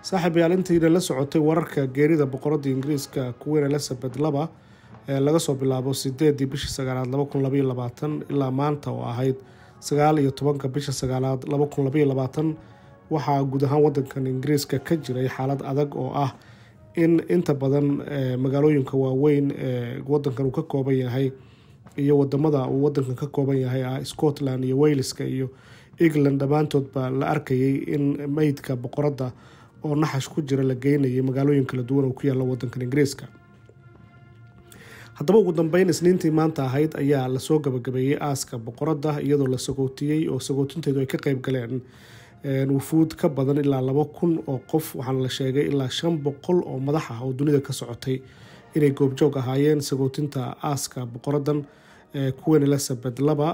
saaxiibayaal intiina la socotay wararka geerida boqoradda ingiriiska queen elizabeth laba ee laga soo bilaabo sideedii bishii sagaalaad laba kun labaiyo labaatan ilaa maanta oo ahayd sagaal iyo tobanka bisha sagaalaad laba kun labaiyo labaatan waxaa guud ahaan wadankan ingiriiska ka jiray xaalad adag oo ah in inta badan magaalooyinka waaweyn ee wadankan uu ka kooban yahay iyo wadamada uu wadankan ka kooban yahay ah scotland iyo waleska iyo england dhammaantoodba la arkayay in meydka boqoradda oo naxash ku jira la geynayay magaalooyin kala duwan oo ku yaalla wadankan ingiriiska haddaba ugu dambeyn isniintii maanta ahayd ayaa lasoo gabagabeeyey aaska boqoradda iyadoo la sagootiyey oo sagootinteedu ay ka qeyb galeen wufuud ka badan ilaa laba kun oo qof waxaana la sheegay ilaa shan boqol oo madax ah oo dunida ka socotay inay goobjoog ahaayeen sagootinta aaska boqoradan queen elizabeth laba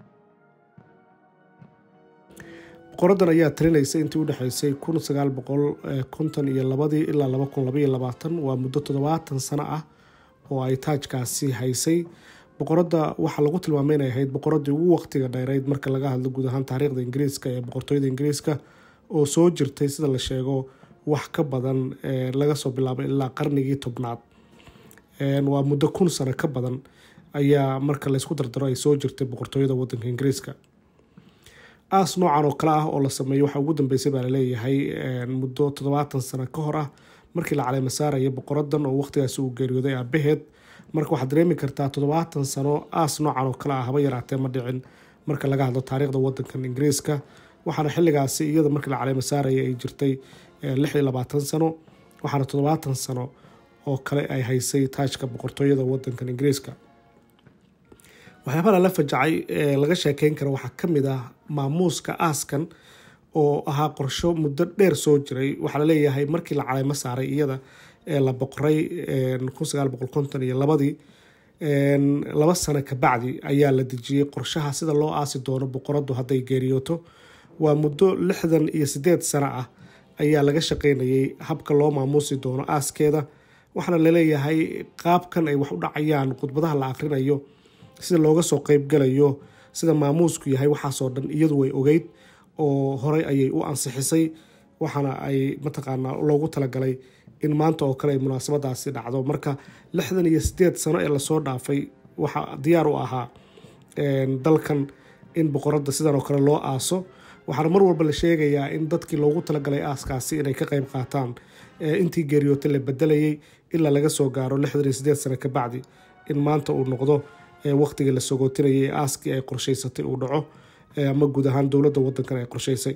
boqoradan ayaa talinaysa intii udhexeysay kun sagaal boqol konton iyo labadii ilaa laba kun labaiyo labaatan waa muddo toddobaatan sano ah oo ay taajkaasi haysay boqoradda waxaa lagu tilmaamay inay ahayd boqoradii ugu waqtiga dheereyd marka laga hadlo guud ahaan taariikhda ingiriiska ee boqortooyada ingiriiska oo soo jirtay sida la sheego wax ka badan laga soo bilaabay ilaa qarnigii tobnaad waa muddo kun sano ka badan ayaa marka laysku dardaro ay soo jirtay boqortooyada wadanka ingiriiska aas noocan oo kale ah oo la sameeyo waxaa ugu dambeysay baa laleeyahay muddo toddobaatan sano ka hor ah markii la caleema saaraya boqoradan oo waqtigaasi uu geeriyooday aabaheed marka waxaad dareemi kartaa toddobaatan sano aas noocan oo kale ah haba yaraatee ma dhicin marka laga hadlo taariikhda wadankan ingiriiska waxaana xilligaasi iyada markii la caleema saaraya ay jirtay lix iyo labaatan sano waxaana toddobaatan sano oo kale ay haysay taajka boqortooyada wadankan ingiriiska waxyaabaha lala fajacay ee laga sheekeyn kara waxaa kamid ah maamuuska aaskan oo ahaa qorsho muddo dheer soo jiray waxaa laleeyahay markii la caleymo saaray iyada ee la boqoray kun sagaal boqol konton iyo labadii laba sano kabacdi ayaa la dejiyey qorshaha sida loo aasi doono boqoradu hadday geeriyooto waa muddo lixdan iyo sideed sano ah ayaa laga shaqeynayay habka loo maamuusi doono aaskeeda waxaana laleeyahay qaabkan ay wax u dhacayaan khudbadaha la akrinayo sida looga soo qeybgalayo sida maamuusku yahay waxaasoo dhan iyadu way ogeyd oo horey ayay u ansixisay waxaana ay mataqaanaa loogu talagalay in maanta oo kale ay munaasabadaasi dhacdo marka lixdan iyo sideed sano ee lasoo dhaafay waxaa diyaar u ahaa dalkan in boqoradda sidan oo kale loo aaso waxaana mar walba la sheegayaa in dadkii loogu talagalay aaskaasi inay ka qeyb qaataan intii geeriyoota la bedelayay ilaa laga soo gaaro lixdan iyo sideed sano kabacdi in maanta uu noqdo waqtigii la sogootinayay ee aaskii ay qorsheysatay uu dhaco ama guud ahaan dowladda wadankan ay qorsheysay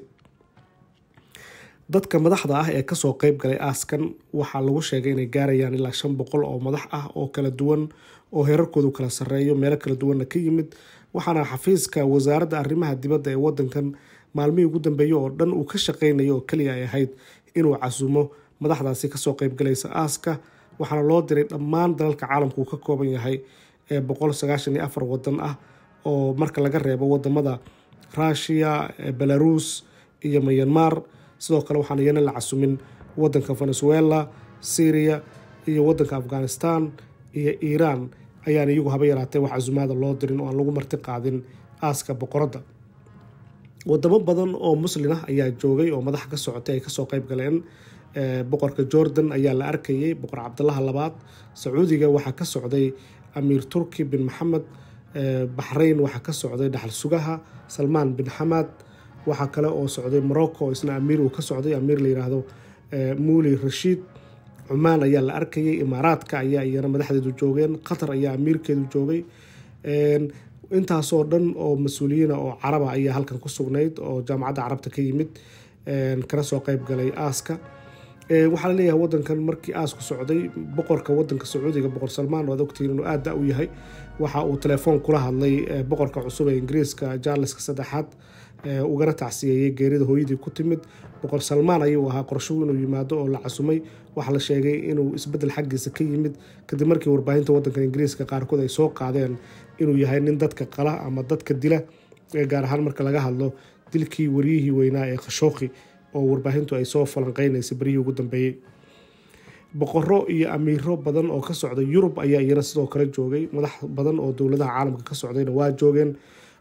dadka madaxda ah ee kasoo qeyb galay aaskan waxaa lagu sheegay inay gaarayaan ilaa shan boqol oo madax ah oo kala duwan oo heerarkoodu kala sareeyo meelo kala duwanna ka yimid waxaana xafiiska wasaaradda arrimaha dibadda ee wadankan maalmihii ugu dambeeyey oo dhan uu ka shaqeynayo oo keliya ay ahayd inuu casumo madaxdaasi kasoo qeybgalaysa aaska waxaana loo diray dhammaan dalalka caalamka uu ka kooban yahay ee boqol sagaashan iyo afar wadan ah oo marka laga reebo wadamada rushiya belarus iyo myanmar sidoo kale waxaan iyana la casumin wadanka venezuela syria iyo wadanka afghanistan iyo iiraan ayaan iyagu haba yaraatee wax casumaada loo dirin oo aan lagu marti qaadin aaska boqoradda wadamo badan oo muslin ah ayaa joogay oo madaxa ka socotay ay kasoo qeyb galeen boqorka jordan ayaa la arkayay boqor cabdalaha labaad sacuudiga waxaa ka socday amiir turki bin maxamed baxrayn waxaa ka socday dhaxal sugaha salmaan bin xamad waxaa kale oo socday morocco isna amiir uu ka socday amiir la yiraahdo muuli rashiid cumaan ayaa la arkayay imaaraadka ayaa iyana madaxdeedu joogeen qatar ayaa amiirkeedu joogay intaasoo dhan oo mas-uuliyiina oo caraba ayaa halkan ku sugnayd oo jaamacadda carabta ka yimid kana soo qeyb galay aaska waxaa laleeyahay wadankan markii aasku socday boqorka wadanka sacuudiga boqor salmaan waad ogtihiin inuu aada da u yahay waxa uu telefoon kula hadlay boqorka cusub ee ingiriiska jaarleska saddexaad ugana tacsiyeeyey geerida hooyadii ku timid boqor salmaan ayuu ahaa qorshuhu inuu yimaado oo la casumay waxaa la sheegay inuu isbedel xaggiisa ka yimid kadib markii warbaahinta wadanka ingiriiska qaarkood ay soo qaadeen inuu yahay nin dadka qala ama dadka dila gaar ahaan marka laga hadlo dilkii waryihii weynaa ee khashooqi oo warbaahintu ay soo falanqeynaysay beryihii ugu dambeeyey boqoro iyo amiiro badan oo ka socda yurub ayaa iyana sidoo kale joogay madax badan oo dowladaha caalamka ka socdayna waa joogeen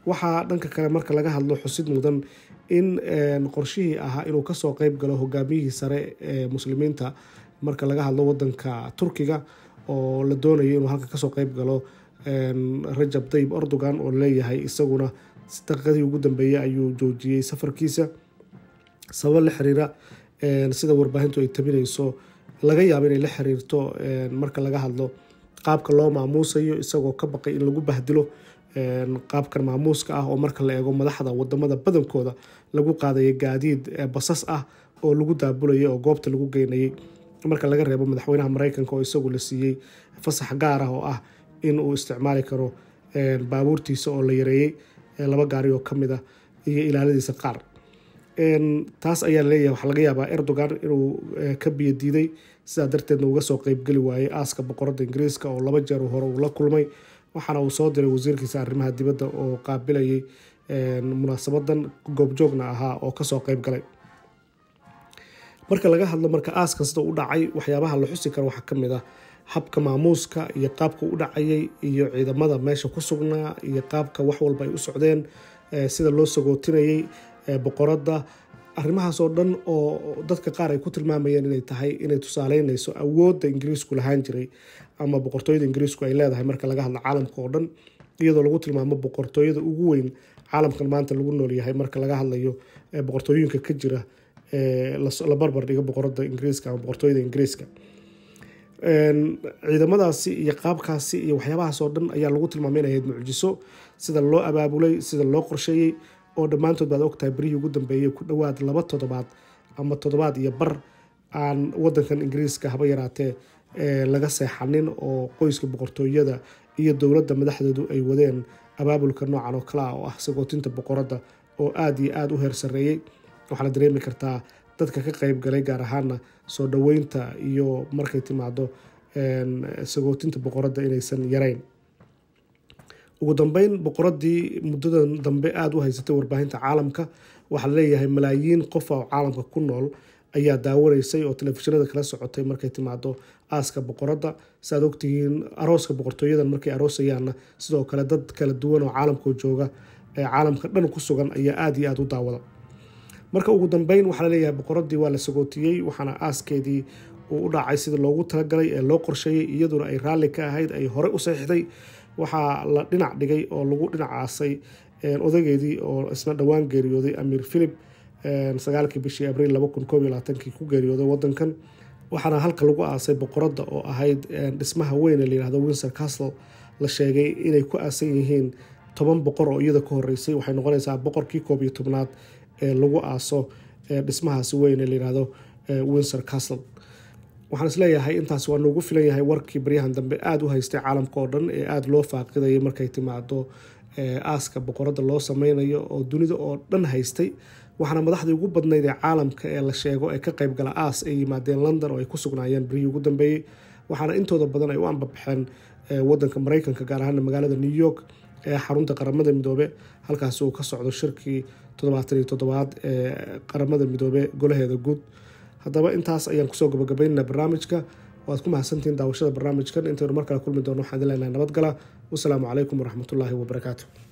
waxaa dhanka kale marka laga hadlo xusid mudan in qorshihii ahaa inuu kasoo qeyb galo hogaamiyihii sare ee muslimiinta marka laga hadlo wadanka turkiga oo la doonayo inuu halka kasoo qeyb galo rajab tayib erdogan oo leeyahay isaguna daqiiqadii ugu dambeeyey ayuu joojiyey safarkiisa sabab la xiriira sida warbaahintu ay tabinayso laga yaabo inay la xiriirto marka laga hadlo qaabka loo maamuusayo isagoo ka baqay in lagu bahdilo qaabkan maamuuska ah oo marka la eego madaxda wadamada badankooda lagu qaadaya gaadiid basas ah oo lagu daabulayay oo goobta lagu geynayay marka laga reebo madaxweynaha mareykanka oo isagu la siiyey fasax gaar ah oo ah in uu isticmaali karo baabuurtiisa oo la yareeyey laba gaari oo kamid ah iyo ilaaladiisa qaar taas ayaa laleeyahay waxaa laga yaabaa erdogan inuu ka biyo diiday sidaa darteedna uga soo qeybgeli waayey aaska boqorada ingiriiska oo laba jeer hore uu la kulmay waxaana uu soo diray wasiirkiisa arrimaha dibadda oo qaabilayay munaasabadan goobjoogna ahaa oo kasoo qeyb galay marka laga hadlo marka aas kasta u dhacay waxyaabaha la xusi karo waxaa kamid ah habka maamuuska iyo qaabka u dhacayay iyo ciidamada meesha ku sugnaa iyo qaabka wax walba ay u socdeen sida loo sagootinayay boqoradda arrimahaas oo dhan oo dadka qaar ay ku tilmaamayeen inay tahay inay tusaaleynayso awoodda ingiriisku lahaan jiray ama boqortooyada ingiriisku ay leedahay marka laga hadlo caalamka oo dhan iyadoo lagu tilmaamo boqortooyada ugu weyn caalamkan maanta lagu noolyahay marka laga hadlayo boqortooyinka ka jira la barbar dhigo boqorada ingiriiska ama boqortooyada ingiriiska ciidamadaasi iyo qaabkaasi iyo waxyaabahaas oo dhan ayaa lagu tilmaamay inay ahayd mucjiso sida loo abaabulay sida loo qorsheeyey oo dhammaantood baad ogtahay berihii ugu dambeeyey ku dhowaad laba toddobaad ama toddobaad iyo bar aan wadankan ingiriiska haba yaraatee laga seexanin oo qoyska boqortooyada iyo dowladda madaxdeedu ay wadeen abaabulka noocan oo kale ah oo ah sagootinta boqoradda oo aada iyo aada u heer sarreeyey waxaana dareemi kartaa dadka ka qeyb galay gaar ahaana soo dhoweynta iyo markay timaado sagootinta boqoradda inaysan yareyn ugu dambeyn boqoradii muddadan dambe aada u haysatay warbaahinta caalamka waxaa laleeyahay malaayiin qof oo caalamka ku nool ayaa daawanaysay oo telefishinada kala socotay markay timaado aaska boqoradda saaad ogtihiin arooska boqortooyadan markay aroosayaanna sidoo kale dad kala duwan oo caalamka jooga ee caalamka dhan ku sugan ayaa aada iyo aada u daawada marka ugu dambeyn waxaa laleeyahay boqoradii waa la sagootiyey waxaana aaskeedii uu u dhacay sida loogu talagalay ee loo qorsheeyey iyaduna ay raalli ka ahayd ay horey u saxiixday waxaa la dhinac dhigay oo lagu dhinac aasay odageedii oo isna dhowaan geeriyooday amiir philip sagaalkii bishii abriil laba kun koob iyo labaatankii ku geeriyooday wadankan waxaana halka lagu aasay boqoradda oo ahayd dhismaha weyn ee layihahdo windsor castle la sheegay inay ku aasan yihiin toban boqor oo iyada ka horeysay waxay noqonaysaa boqorkii koob iyo tobnaad ee lagu aaso dhismahaasi weyn ee layihahdo windsor castle waxaan isleeyahay intaas waa noogu filan yahay warkii baryahan dambe aada u haystay caalamka oo dhan ee aada loo faaqidayay markay timaado aaska boqoradda loo sameynayo oo dunida oo dhan haystay waxaana madaxdii ugu badnayd ee caalamka ee la sheego ee ka qeybgala aas ay yimaadeen london oo ay ku sugnaayeen berihii ugu dambeeyey waxaana intooda badan ay u ambabaxeen wadanka mareykanka gaar ahaana magaalada new york ee xarunta qaramada midoobe halkaasi uu ka socdo shirkii toddobaatan iyo toddobaad ee qaramada midoobe golaheeda guud haddaba intaas ayaan kusoo gabagabaynana barnaamijka waad ku mahadsantihiin daawashada barnaamijkan intaynu mar kale kulmi doono waxaan idin leenahay nabadgala wasalaamu calaykum waraxmatullaahi wabarakaatu